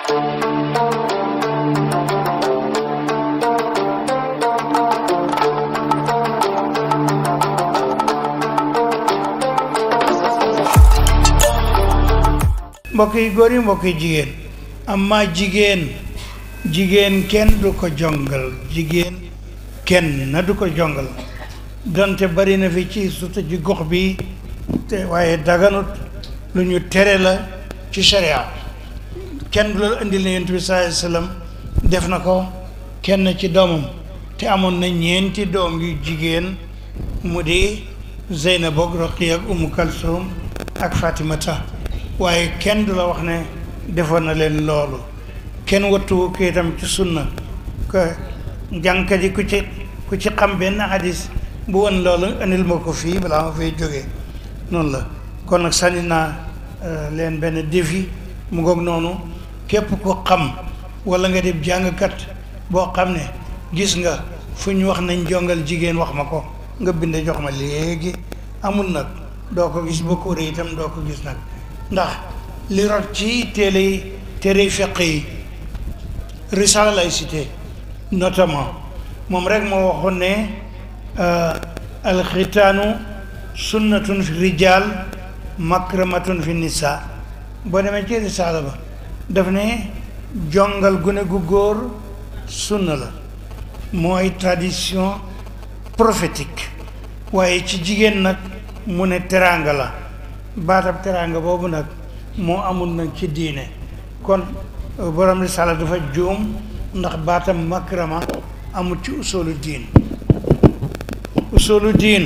mbokk yi góor yi mbokk yi jigéen amma jigéen jigéen kenn du ko jongal jigéen kenn na du ko jongal donte bari na fi ci surtout ci gox bi te waaye daganut lu ñu tere la ci sharia kenn du la indil ne yonent bi sallallahu alayhi wasallam def na ko kenn ci doomam te amoon na ñeenti doom yu jigéen mu di Zeynab ak Roqiya ak Umu Kalsum ak Fatimata waaye kenn du la wax ne defoon na leen loolu kenn wattu ko itam ci sunna que jànkat yi ku ci ku ci xam benn hadis bu woon loolu indil ma ko fii balaa ma fay jógee noonu la kon nag sànni naa leen benn défi mu ngoog noonu képp ko xam wala nga def jàngkat boo xam ne gis nga fu ñu wax nañ jongal jigéen wax ma ko nga bind jox ma léegi amul nag doo ko gis boo ko wëree itam doo ko gis nag ndax li rot ci téere yi téere feq yi risala lay cité notamment moom rek moo waxoon ne alxitaanu sunnatun fi rijal makramatun fi nisa boo demee ci risala ba daf ne jongal gune gu góor sunna la mooy tradition prophétique waaye ci jigéen nag mu ne teraanga la baatab teraanga boobu nag moo amul nag ci diine kon borom risala dafa juum ndax baatam makrama amul ci usulu diin usulu diin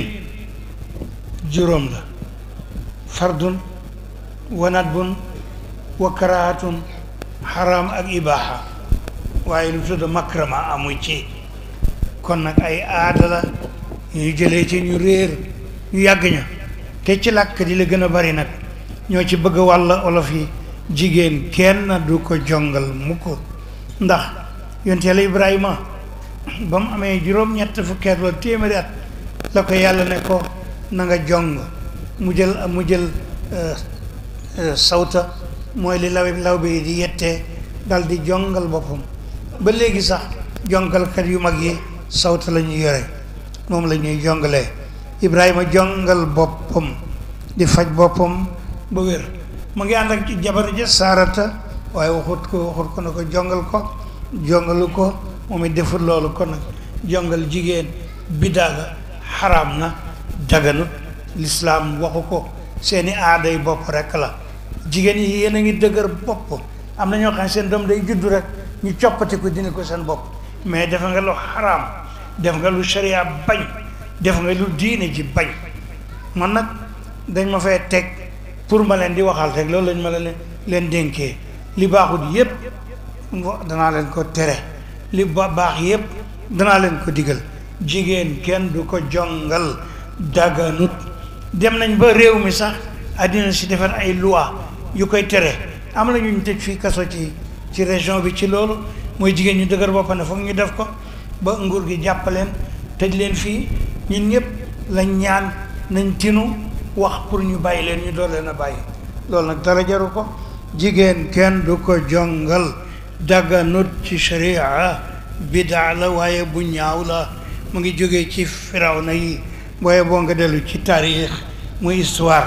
juróom la fardun wa nadbun wa karahatun xaraam ak ibaaxa waaye lu tudd makrama amu ci kon nag ay aada la ñuy jëlee ci ñu réer ñu yàgg ña te ci làkk di la gën a bari nag ñoo ci bëgg wàll olof yi jigéen kenn du ko jongal mu ko ndax yonte yàlla Ibrahima ba mu amee juróom-ñett fukkeet wala téeméeri at la ko yàlla ne ko na nga jong mu jël mu jël sawta mooy li law law bi di yettee dal di jongal boppam ba léegi sax jongalkat yu mag yi sawta la ñuy yore moom la ñuy jongalee Ibrahima jongal boppam di faj boppam ba wér mu ngi ànd ak ci jabar ja saarata waaye waxut ko waxut ko na ko jongal ko jongalu ko moom it defut loolu kon nag jongal jigéen biddaa la xaraam na daganut lislaam waxu ko seeni aaday bopp rekk la jigéen yi yéen a ngi dëgër bopp am na ñoo xam ne seen doom day juddu rek ñu coppati ko dina ko seen bopp mais def nga lu xaraam def nga lu sharia bañ def nga lu diine ji bañ man nag dañ ma fay teg pour ma leen di waxal rek loolu lañ ma leen leen dénkee li baaxut yépp danaa leen ko tere li ba baax yépp danaa leen ko digal jigéen kenn du ko jongal daganut dem nañ ba réew mi sax àddina si defar ay loi yu koy tere am na ñu ñu tëj fii kaso ci ci région bi ci loolu mooy jigéen ñu dëgër bopp ne foog ñu def ko ba nguur gi jàppaleen tëj leen fii ñun ñëpp lañ ñaan nañ tinu wax pour ñu bàyyi leen ñu door leen a bàyyi loolu nag dara jaru ko jigéen kenn du ko jongal daganut ci sharia bidaa la waaye bu ñaaw la mu ngi jógee ci firawna yi waaye boo nga dellu ci taarix muy histoire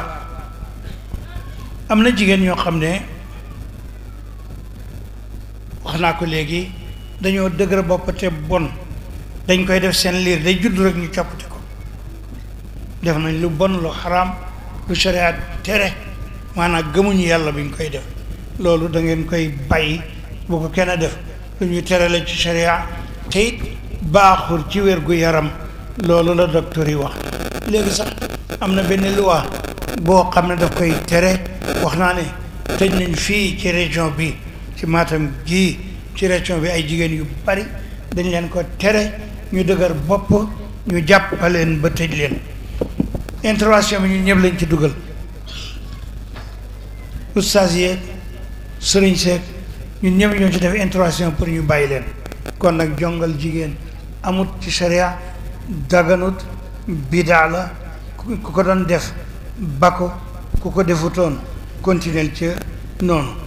am na jigéen ñoo xam ne wax naa ko léegi dañoo dëgër bopp te bon dañ koy def seen liir day judd rek ñu coppati ko def nañ lu bon lu xaraam lu sharia tere maanaam gëmuñu yàlla bi ñu koy def loolu da ngeen koy bàyyi bu ko kenn def lu ñuy tere la ci sharia te it baaxul ci wér gu yaram loolu la docteur yi wax léegi sax am na benn loi boo xam ne daf koy tere wax naa ne tëj nañ fii ci région bi ci Matam gii ci région bi ay jigéen yu bari dañ leen ko tere ñu dëgër bopp ñu jàppaleen ba tëj leen intervention bi ñun ñëpp lañ ci dugal oustaz yeeg sëriñ seeg ñun ñëpp ñoo ci def intervention pour ñu bàyyi leen kon nag jongal jigéen amut ci sharia daganut bidaa la ku ko doon def ba ko ku ko defutoon continuer ca noonu